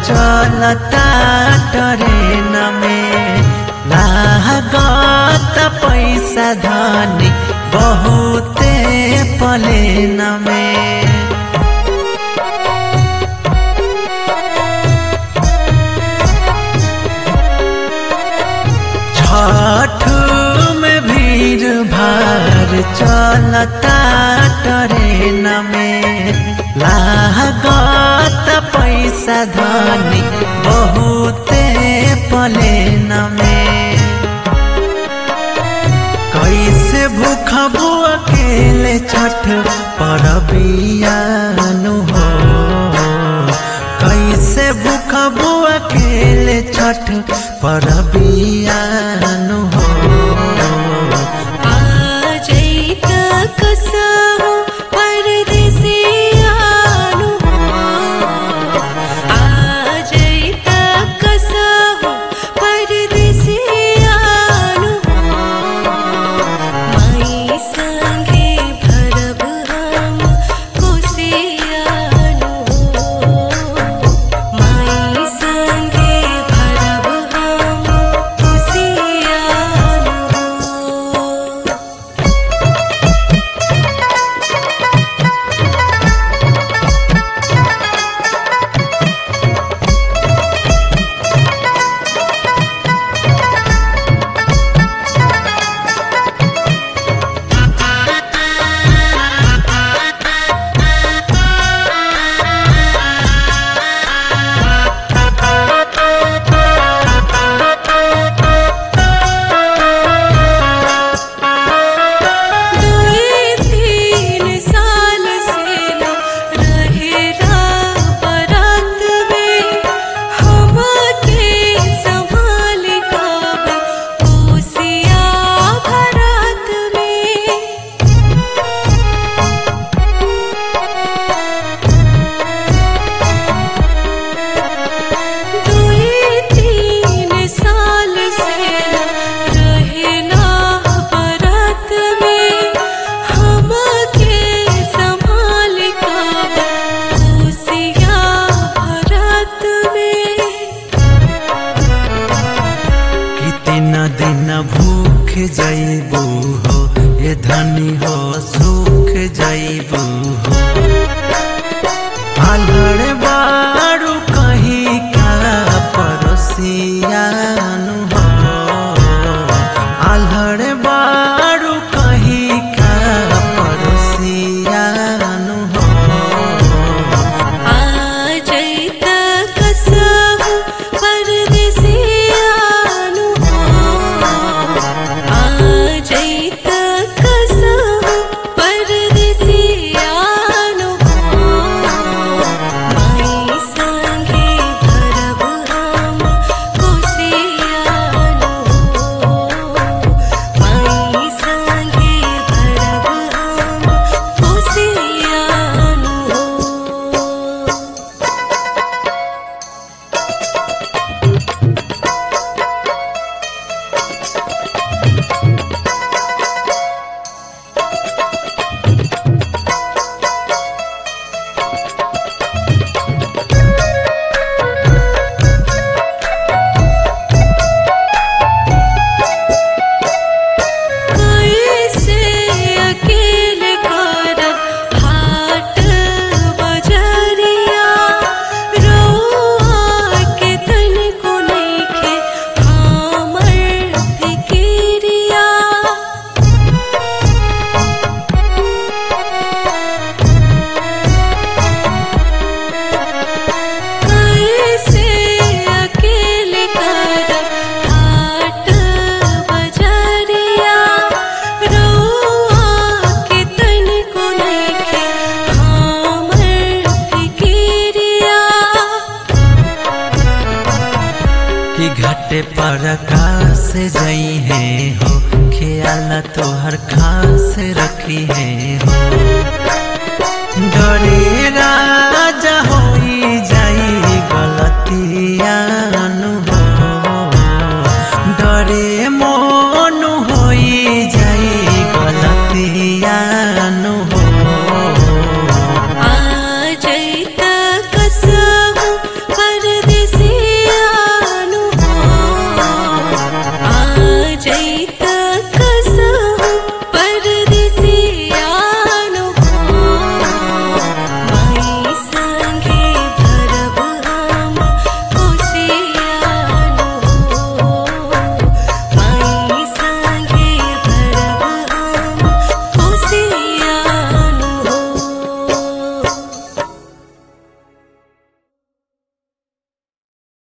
चलता ट्रेन में लागत पैसा धनी बहुते प्लेन में छठ में भीड़ भार चलता ट्रेन में लागत पैसा धनी बहुते प्लेन में कैसे भूखबू अकेले छठ परबियानु हो कैसे भूखबू अकेले छठ परबियानु हो आजैत कसहु परदेसियानु आजैत कसहु परदेसियानु माई संगे भरब हम कोसियानु माई संगे भरब हम कोसियानु दुई तीन साल से न रहेला बरात में हमके संभाल कब ओसिया भरात में दुई तीन साल से रहेला बरात में हमके संभाल कब ओसिया भरात में कितना दिन भूख जैबू हो ये धनी हो सुख जैबू हो आलड़ बारू कहीं का पड़ोसियानु हो आलड़ बारू कहीं का पड़ोसियानु हो आजैत कसहु परदेसियानु आजैत कसहु परदेसियानु माई संगे भरब हम कोसियानु माई संगे भरब हम कोसियानु कैसे अकेले करब हाट बजरिया रउआ के तनिको नइखे हमर फिकिरिया कैसे अकेले करब हाट बजरिया रउआ के तनिको नइखे हमर फिकिरिया कि घाटे पर कास जई है हो ख्याल तोहर खास रखी है हो डरे राजा होई जाई गलती